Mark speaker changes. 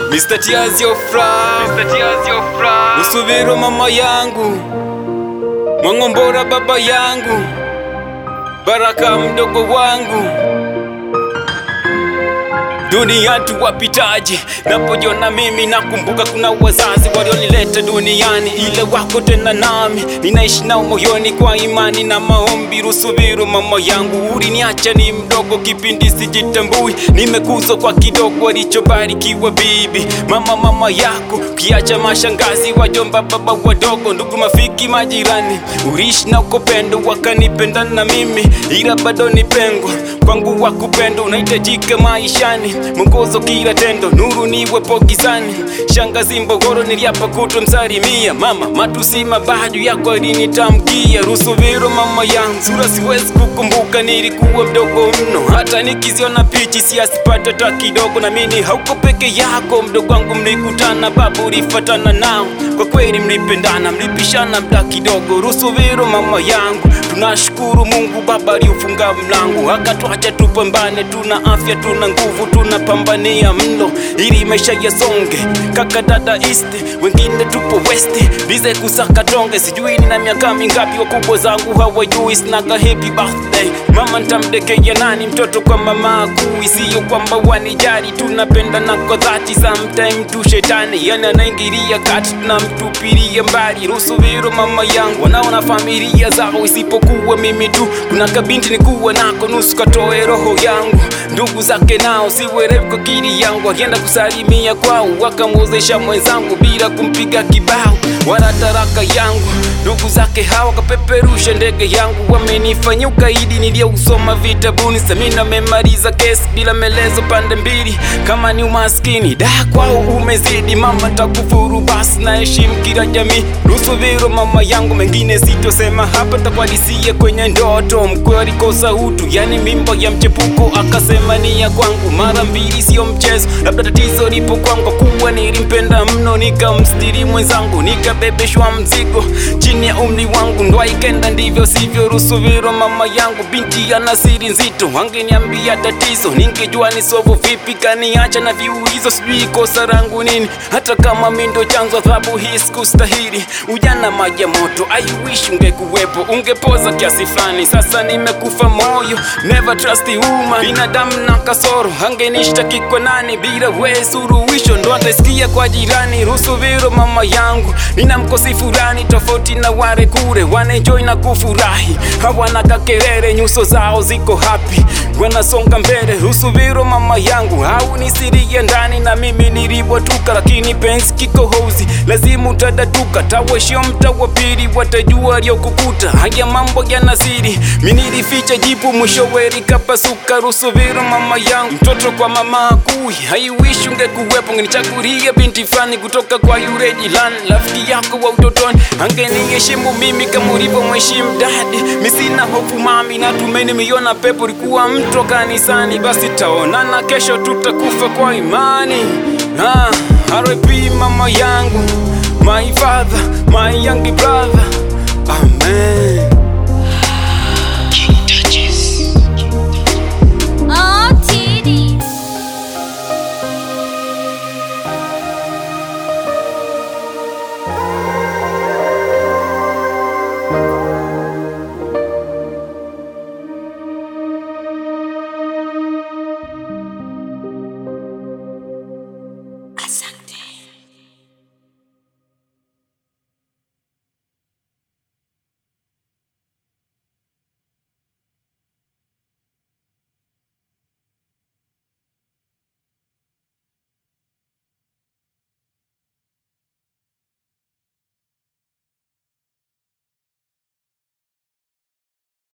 Speaker 1: Mr. Tears your frown Mr. Tears your frown Usubiro mama yangu Mwangombora baba yangu Baraka mdogo wangu Dunia tu wapitaji, napojiona mimi nakumbuka kuna wazazi walionileta duniani, ile wako tena nami, ninaishi nao moyoni kwa imani na maombi. Rusubiru mama yangu, uliniacha ni mdogo, kipindi sijitambui, nimekuzwa kwa kidogo alichobarikiwa bibi mama, mama yako kiacha mashangazi, wajomba, baba wadogo, ndugu, mafiki, majirani, urishi na ukopendo, wakanipenda na mimi, ila bado ni pengo kwangu wa kupendo unahitajika maishani, mwongozo kila tendo, nuru niwepo gizani. Shangazi Mbogoro niliapa kutomsalimia mama, matusi mabaju yako alinitamkia. Rusubiro mama yangu, sura siwezi kukumbuka, nilikuwa mdogo mno, hata nikiziona pichi siasipata hata kidogo. Na mimi hauko peke yako, mdogo wangu, mlikutana babu, ulifatana nao, kwa kweli mlipendana, mlipishana mda kidogo. Rusubiro mama yangu, tunashukuru Mungu Baba aliufunga mlango akatwacha tupambane, tuna afya, tuna nguvu, tunapambania mlo ili maisha yasonge. Kaka dada east, wengine tupo west, bize kusaka tonge. Sijui nina miaka mingapi, wakubwa zangu hawajui. Snaga happy birthday mama, ntamdekea nani mtoto kwa mama akuu? Isiyo kwamba wanijali, tunapenda na kwa dhati. Sometime tu shetani yani anaingilia kati, tunamtupilia mbali. Rusubiro mama yangu, wanaona familia zao isipokuwa mimi tu. Kuna kabinti nikuwa nako nusu katoe roho yangu, ndugu zake nao siwerevu kwa akili yangu. Akienda kusalimia kwao wakamwozesha mwenzangu bila kumpiga kibao wala taraka yangu. Ndugu zake hawa kapeperusha ndege yangu, wamenifanyia ukaidi niliyousoma vitabuni. Samina memaliza kesi bila melezo pande mbili, kama ni umaskini da kwao umezidi. Mama takufuru basi, na heshimu kila jamii. Rusubiro mama yangu, mengine sitosema hapa, takwadisie kwenye ndoto. Mkwe alikosa utu, yani mimba ya mchepuko, akasema ni ya kwangu. Mara mbili sio mchezo, labda tatizo lipo kwangu, kwa kuwa nilimpenda mno, nikamstiri mwenzangu, nikabebeshwa mzigo chini ya umri wangu, ndoa ikenda ndivyo sivyo. Rusubiro mama yangu, binti ana siri nzito, angeniambia tatizo, ningejua ni sovu vipi. Kaniacha na viulizo, sijui kosa langu nini, hata kama mi ndo chanzo, adhabu hii sikustahili. Ujana maji ya moto, I wish ungekuwepo, ungepoza kiasi fulani. Sasa nimekufa moyo, never trust a woman, binadamu na kasoro, angenishtaki kwa nani? Bila we suruhisho, ndo ataisikia kwa jirani. Rusubiro mama yangu, nina mkosi fulani tofauti na wale kule, wanaenjoy na kufurahi, hawana kakelele, nyuso zao ziko happy, wanasonga mbele. Rusubiro mama yangu, au nisirie ndani na mimi nilivyotuka, lakini penzi kikohozi, lazima utadatuka. Tawashio mta wa pili, watajua aliyokukuta. Haya mambo yana siri, mimi nilificha jibu, mwishowe likapasuka. Rusubiro mama yangu, mtoto kwa mama akui, haiwishi ungekuwepo, ngenichagulia binti fulani kutoka kwa yule jirani, rafiki yako wa utotoni, angeniheshimu mimi kama ulivyomheshimu dadi. Mi sina hofu mami, natumai nimeiona pepo, likuwa mto kanisani, basi taonana kesho, tutakufa kwa imani. Ah, R.I.P mama yangu, my father, my young brother, amen.